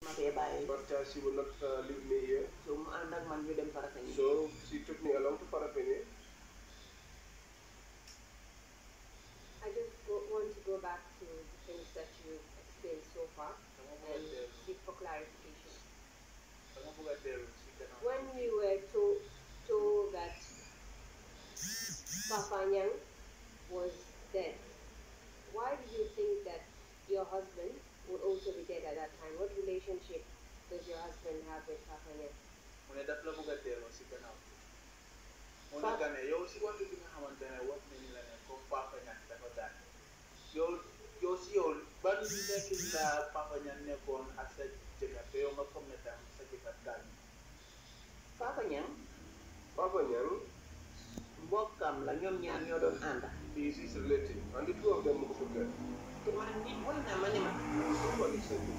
ma fee bàyyi but uh, she would not uh, leave me here. so mu ànd ak man ñu dem Farafenni So she took me along to Parapene. I just go, want to go back to the things that you explained so far and seek for clarification. When we were told, told that Papa Nyang was dead, why did you think that your husband would also be dead at that time? What relationship does your husband have with Papa Nyang? mu ne daf la bëgg a delloo si gannaaw mu ne que ne yow si wàllu bi nga xamante ne wax nañu la ne comme Papa Niang dafa daan yow yow si yow ban nekkin la Papa Niang nekkoon ak sa jëkkër te yow nga foog ne tam sa jëkkër daan Papa Niang Papa Nyang mbokkam la ñoom ñaar ñoo doon ànda is his relative, and the two of them moved together. te man nit wax na ma ne ma Somebody said to me,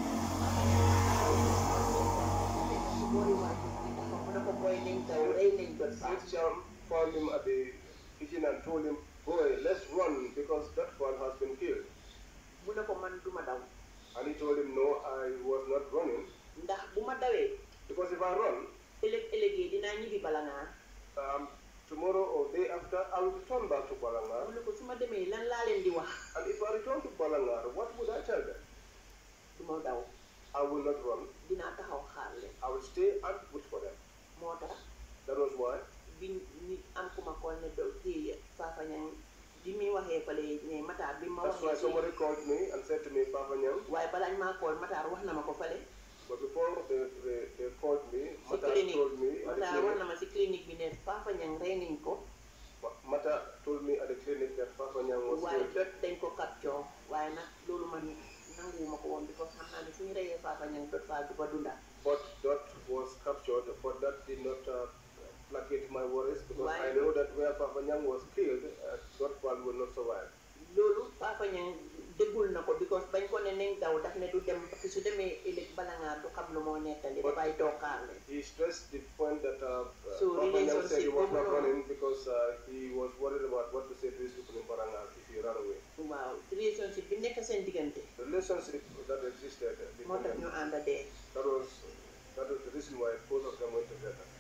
si boori waajur bi dafa mu ne ko booy nañ daw rey nañ bët Sid Cham found him at the kitchen and told him, Boy, let's run because that one has been killed. mu ne ko man duma daw And he told him, No, I was not running. ndax bu ma dawee Because if I run, ëllëg ëllëgee dinaa ñibbi bala ngaa um, tomorrow or day after, I will return back to mu Balangar. ne ko su ma demee lan laa leen di wax And if I return to Balangar, what would I tell them? du ma daw I will not run. dinaa taxaw xaar leen I will stay and wait for them. moo tax That was why. bi nit am ku ma kool ne do kii Papa Niang bi muy waxee fale ne Matar bi ma That's why waxee somebody called me and said to me, Papa Nyang. waaye balaañ maa kool Matar wax na ma ko fale But before they, they, they called me, si Mata clinique told me at the Matar wax na clinic. ma si clinique bi ne Papa Niang rey nañ ko Ma- Mata told me at the clinic that Papa Nyang was waaye killed. jot dañ ko capture waaye nag loolu man nanguwuma ko woon because xam naa ne suñu reyee Papa Niang jot faa du ko dunda But that was captured, but that did not uh, placate my worries because Why? I know that where Papa Nyang was killed, uh, Dotfal will not survive. loolu Papa Niang déggul na ko because bañ ko ne nañ daw daf ne du dem parce que su demee ëllëg bala ngaa du xam lu moo nettali But- dafay tookaar leen He stressed the point that uh, uh, So Papa Nyang said he relationship was not overall- running because uh, he was worried about what to say to his people in Barangal if he ran away. waaw relationship bi nekk seen diggante The relationship that existed uh, moo between tax them, ñu ànd dee that was that was the reason why both of them went together.